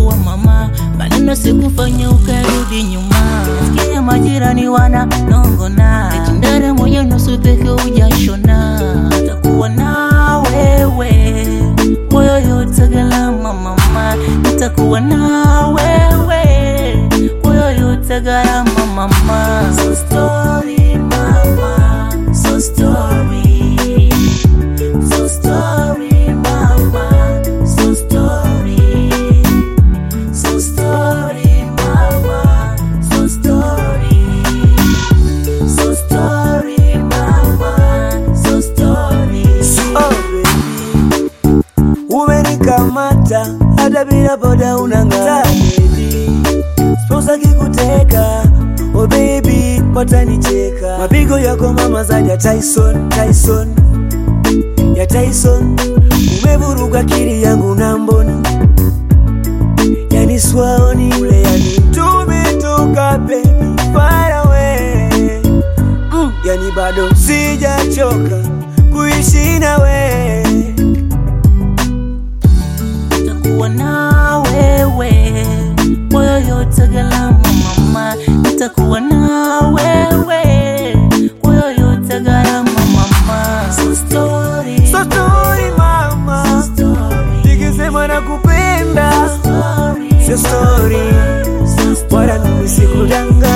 nitakuwa mama, maneno sikufanya ukarudi nyuma. Sikia majirani wana nongona, eti ndare moja nusu peke ujashona. Nitakuwa na wewe moyo yote gharama mama, nitakuwa na wewe moyo yote gharama mama. So story mama, so story, so story mama, so story, so story mama, so story, so story mama, so story. Oh, baby. Umenikamata hata bila boda unang'aa baby. Sposa kikuteka oh baby, watanicheka mapigo yako mama zaidi ya Tyson, Tyson ya Tyson. Umevuruga akili yangu na mboni, yani swaoni ule, yani tumetoka baby far away mm, yani bado sijachoka kuishi nawe nitakuwa na wewe moyo yote gharama mama, nitakuwa na wewe moyo yote gharama mama. So story, So story mama, story, nikisema nakupenda story, sio story, so story. wala mimi sikudanga